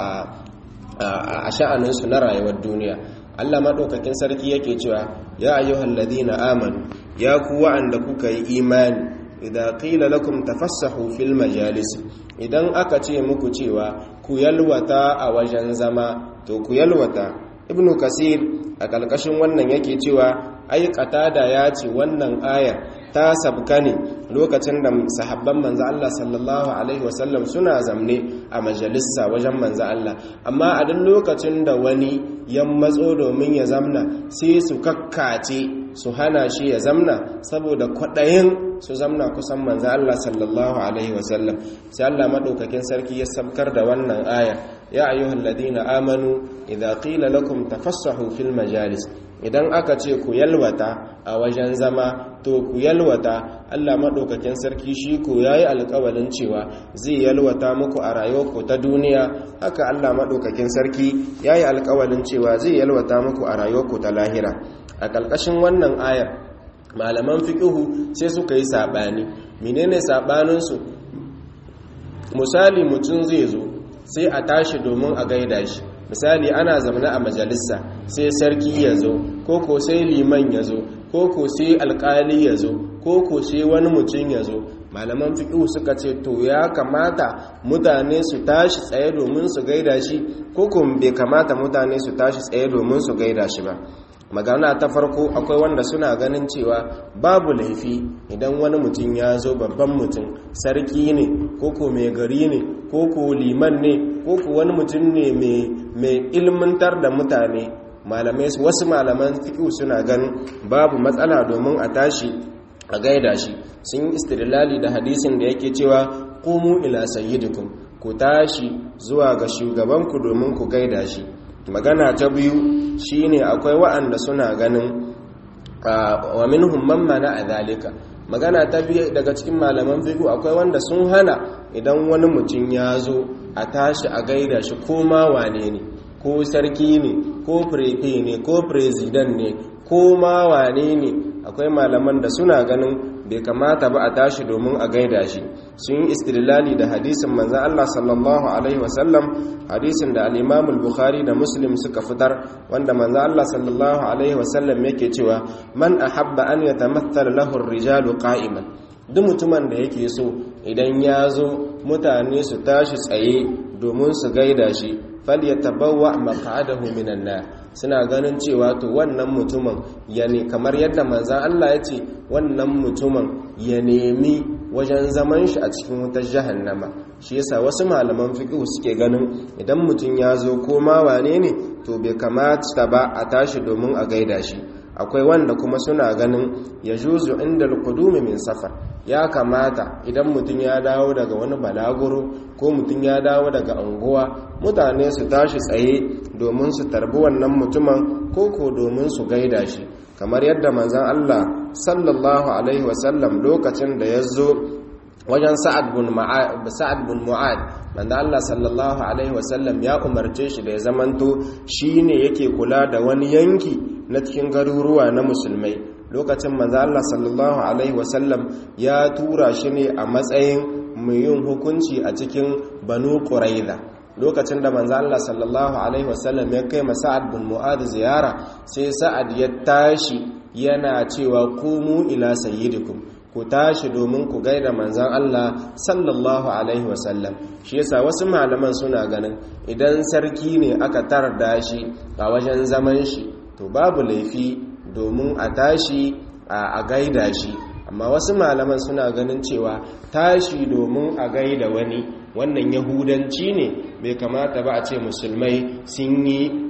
a sha'aninsu na rayuwar duniya Allah maɗaukakin sarki yake cewa ya ayyuhal ladina amanu ya ku wa'anda kuka yi imani idan qila lakum tafassahu fil majalis idan aka ce muku cewa ku yalwata a wajen zama to ku yalwata ibnu kasir a ƙarƙashin wannan yake cewa ai qatada ya ce wannan ayar ta sabka ne lokacin da sahabban manzo Allah sallallahu alaihi wasallam suna zamne a majalisa wajen manzo Allah amma a duk lokacin da wani ya matso domin ya zamna sai su kakkace su hana shi ya zamna saboda kwaɗayin su zamna kusan manzo Allah sallallahu alaihi wasallam sai Allah madaukakin sarki ya sabkar da wannan aya ya ayyuhal ladina amanu idza qila lakum tafassahu fil majalis idan aka ce ku yalwata a wajen zama to ku yalwata Allah maɗaukakin sarki shi ko ya yi alƙawalin cewa zai yalwata muku a rayuwarku ta duniya haka Allah maɗaukakin sarki ya yi alƙawalin cewa zai yalwata muku a rayuwarku ta lahira a ƙarƙashin wannan ayar malaman fiƙihu sai suka yi saɓani menene saɓaninsu misali mutum zai zo sai a tashi domin a gaida shi misali ana zamana a majalisa sai sarki ya zo ko ko sai liman ya zo ko ko sai alkali ya zo ko ko sai wani mutum ya zo malaman fiƙi suka ce to ya kamata mutane su tashi tsaye domin su gaida shi ko ko bai kamata mutane su tashi tsaye domin su gaida shi ba magana ta farko akwai wanda suna ganin cewa babu laifi idan wani mutum ya zo babban mutum sarki ne koko mai gari ne koko liman ne koko wani mutum ne mai ilmantar da mutane malamai wasu malaman fiƙi suna ganin babu matsala domin a tashi a gaida shi sun yi istirlali da hadisin da yake cewa kumu ila sayyidikum ku tashi zuwa ga shugabanku domin ku gaida shi magana ta biyu shine akwai wa'anda suna ganin wa minhum man mana adhalika magana ta biyu daga cikin malaman fiqh akwai wanda sun hana idan wani mutum ya zo a tashi a gaida shi ko ma wane ne ko sarki ne ko prefe ne ko president ne ko ma wane ne akwai malaman da suna ganin bai kamata ba a tashi domin a gaida shi sun yi istilali da hadisin manzan Allah sallallahu alaihi wasallam hadisin da al-Imam al-Bukhari da Muslim suka fitar wanda manzan Allah sallallahu alaihi wasallam yake cewa man ahabba an yatamathala lahu ar-rijalu qa'iman duk mutumin da yake so idan ya zo mutane su tashi tsaye domin su gaida shi falyatabawwa maq'adahu minan nar suna ganin cewa to wannan mutumin ya ne kamar yadda manzan Allah ya ce wannan mutumin ya nemi wajen zaman shi a cikin wutar jahannama shi yasa wasu malaman fiqh suke ganin idan mutum ya zo ko ma wane ne to bai kamata ba a tashi domin a gaida shi akwai wanda kuma suna ganin ya juzu inda alqudumi min safar ya kamata idan mutum ya dawo daga wani balaguro ko mutum ya dawo daga anguwa mutane su tashi tsaye domin su tarbi wannan mutumin ko ko domin su gaida shi kamar yadda manzon Allah sallallahu alaihi wasallam lokacin da ya zo wajen sa'ad bin mu'ad sa'ad bin mu'ad manzo Allah sallallahu alaihi wasallam ya umarce shi da ya zamanto shine yake kula da wani yanki na cikin garuruwa na musulmai lokacin manzo Allah sallallahu alaihi wasallam ya tura shi ne a matsayin mai yin hukunci a cikin banu quraiza lokacin da manzo Allah sallallahu alaihi wasallam ya kai Sa'ad bin Mu'adh ziyara sai Sa'ad ya tashi yana cewa kumu ila sayyidikum ku tashi domin ku gaida manzon Allah sallallahu alaihi wasallam shi yasa wasu malaman suna ganin idan sarki ne aka tarda shi a wajen zaman shi to babu laifi domin a tashi a gaida shi amma wasu malaman suna ganin cewa tashi domin a gaida wani wannan yahudanci ne bai kamata ba a ce musulmai sun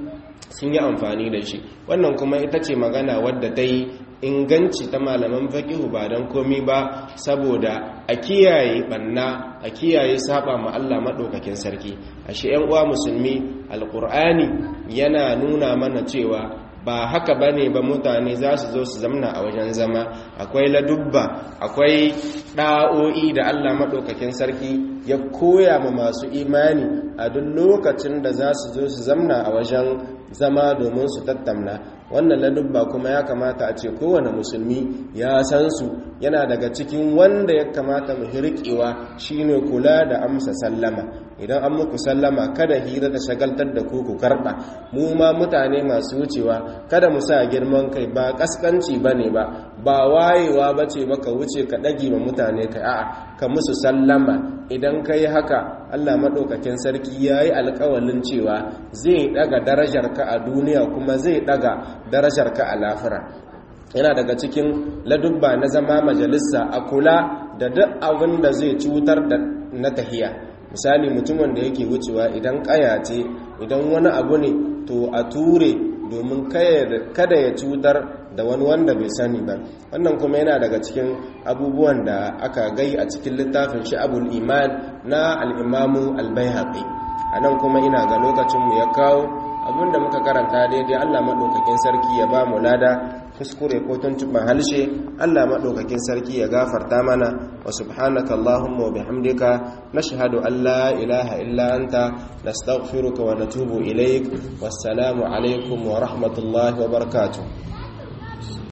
yi amfani da shi wannan kuma ita ce magana wadda ta yi inganci ta malaman faƙihu ba don komi ba saboda a kiyaye banna a kiyaye saba ma Allah maɗaukakin sarki a shi uwa musulmi alƙur'ani yana nuna mana cewa ba haka ba ne ba mutane za su zo su zamna a wajen zama akwai ladubba akwai ɗa'o'i da allah maɗaukakin sarki ya koya ma masu imani a duk lokacin da za su zo su zamna a wajen zama domin su tattamna wannan ladubba kuma ya kamata a ce kowane musulmi ya san su yana daga cikin wanda ya kamata mu hirƙewa shine kula da amsa sallama idan an muku sallama kada hira ta shagaltar da ku ku karɓa mu ma mutane masu wucewa kada mu sa girman kai ba kaskanci bane ba ba wayewa bace baka wuce ka ɗage ma mutane kai a'a ka musu sallama idan kai haka Allah maɗaukakin sarki ya yi alƙawalin cewa zai ɗaga darajarka a duniya kuma zai ɗaga darajarka a lafira yana daga cikin ladubba na zama majalisa a kula da duk abin da zai cutar da na tahiya misali mutumin da yake wucewa idan ƙaya ce idan wani abu ne to a ture domin kada ya cutar da wani wanda bai sani ba wannan kuma yana daga cikin abubuwan da aka gai a cikin littafin sha'abul iman na al'imamu albayhaƙi a nan kuma ina ga lokacinmu ya kawo abinda muka karanta daidai allah maɗaukakin sarki ya ba mu lada kuskure ko tuntuɓin halshe allah maɗaukakin sarki ya gafarta mana wa subhanaka allahumma wa bihamdika nashhadu an la ilaha illa anta nastaghfiruka wa natubu ilaik wassalamu alaikum wa rahmatullahi wa barakatuh